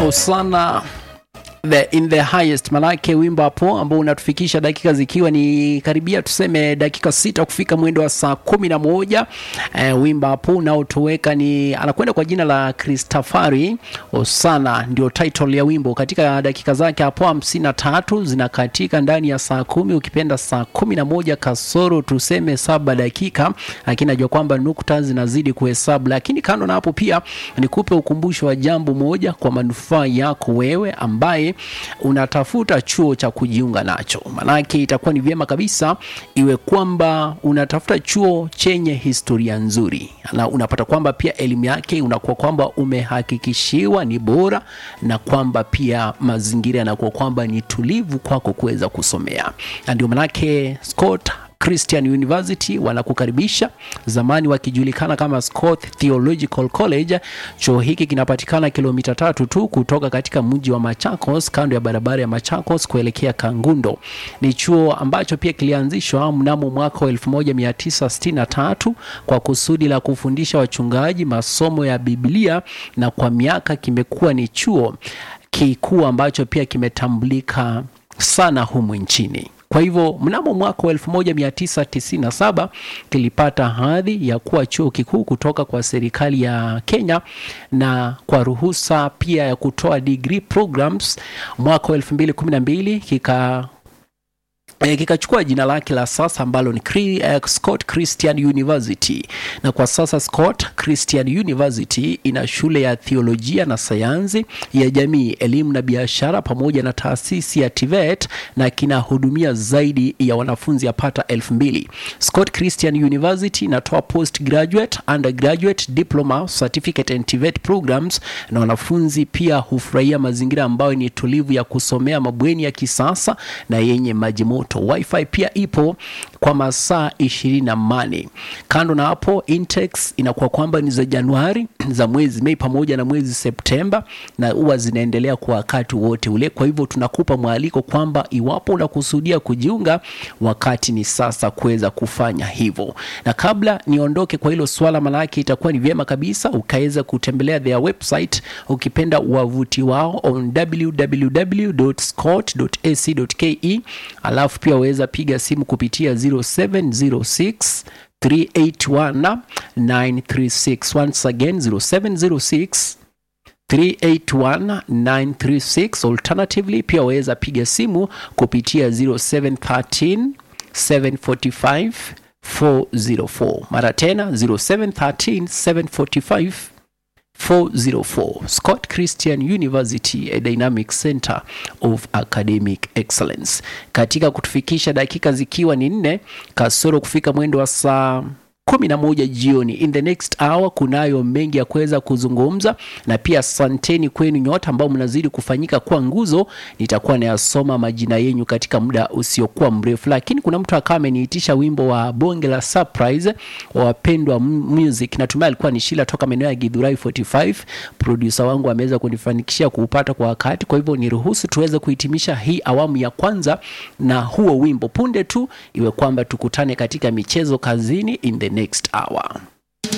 Osana the, in the highest manake wimbo hapo ambao unatufikisha dakika zikiwa ni karibia tuseme dakika sita kufika mwendo wa saa kumi na moja eh, wimbo hapo unaotoweka ni anakwenda kwa jina la Christafari Osana ndio title ya wimbo katika dakika zake hapo hamsini na tatu zinakatika ndani ya saa kumi ukipenda saa kumi na moja kasoro tuseme saba dakika lakini najua kwamba nukta zinazidi kuhesabu lakini kando na hapo pia nikupe ukumbusho wa jambo moja kwa manufaa yako wewe ambaye unatafuta chuo cha kujiunga nacho. Maanake itakuwa ni vyema kabisa iwe kwamba unatafuta chuo chenye historia nzuri, na unapata kwamba pia elimu yake unakuwa kwamba umehakikishiwa ni bora, na kwamba pia mazingira yanakuwa kwamba ni tulivu kwako kuweza kusomea, na ndio maanake Scott Christian University wanakukaribisha, zamani wakijulikana kama Scott Theological College. Chuo hiki kinapatikana kilomita tatu tu kutoka katika mji wa Machakos, kando ya barabara ya Machakos kuelekea Kangundo. Ni chuo ambacho pia kilianzishwa mnamo mwaka wa 1963 kwa kusudi la kufundisha wachungaji masomo ya Biblia, na kwa miaka kimekuwa ni chuo kikuu ambacho pia kimetambulika sana humu nchini. Kwa hivyo mnamo mwaka wa 1997 kilipata hadhi ya kuwa chuo kikuu kutoka kwa serikali ya Kenya na kwa ruhusa pia ya kutoa degree programs. Mwaka wa 2012 kika E, kikachukua jina lake la sasa ambalo ni Cri, uh, Scott Christian University na kwa sasa Scott Christian University ina shule ya theolojia na sayansi ya jamii, elimu na biashara pamoja na taasisi ya TVET na kinahudumia zaidi ya wanafunzi yapata elfu mbili. Scott Christian University inatoa postgraduate, undergraduate, diploma, certificate and TVET programs na wanafunzi pia hufurahia mazingira ambayo ni tulivu ya kusomea, mabweni ya kisasa na yenye maji moto. Wi-Fi pia ipo kwa masaa ishirini na mane. Kando na hapo, intakes inakuwa kwamba ni za Januari, za mwezi Mei pamoja na mwezi Septemba, na huwa zinaendelea kwa wakati wote ule. Kwa hivyo tunakupa mwaliko kwamba iwapo unakusudia kujiunga, wakati ni sasa kuweza kufanya hivyo. Na kabla niondoke kwa hilo swala, manake itakuwa ni vyema kabisa ukaweza kutembelea their website, ukipenda wavuti wao on www.scott.ac.ke alafu pia waweza piga simu kupitia 0706 381 936 once again 0706 381 alternatively pia waweza piga simu kupitia 0713 745 404 mara tena 0713 745 404 Scott Christian University, a dynamic center of academic excellence. Katika kutufikisha dakika zikiwa ni nne kasoro kufika mwendo wa saa kumi na moja jioni. In the next hour kunayo mengi ya kuweza kuzungumza, na pia asanteni kwenu nyote ambao mnazidi kufanyika kwa nguzo. Nitakuwa nayasoma majina yenyu katika muda usiokuwa mrefu, lakini kuna mtu akawa ameniitisha wimbo wa bonge la surprise wa wapendwa music. Natumai alikuwa ni Shila toka maeneo ya Githurai 45. Producer wangu ameweza kunifanikishia kuupata kwa wakati, kwa hivyo niruhusu tuweze kuhitimisha hii awamu ya kwanza na huo wimbo punde tu, iwe kwamba tukutane katika michezo kazini in the next hour.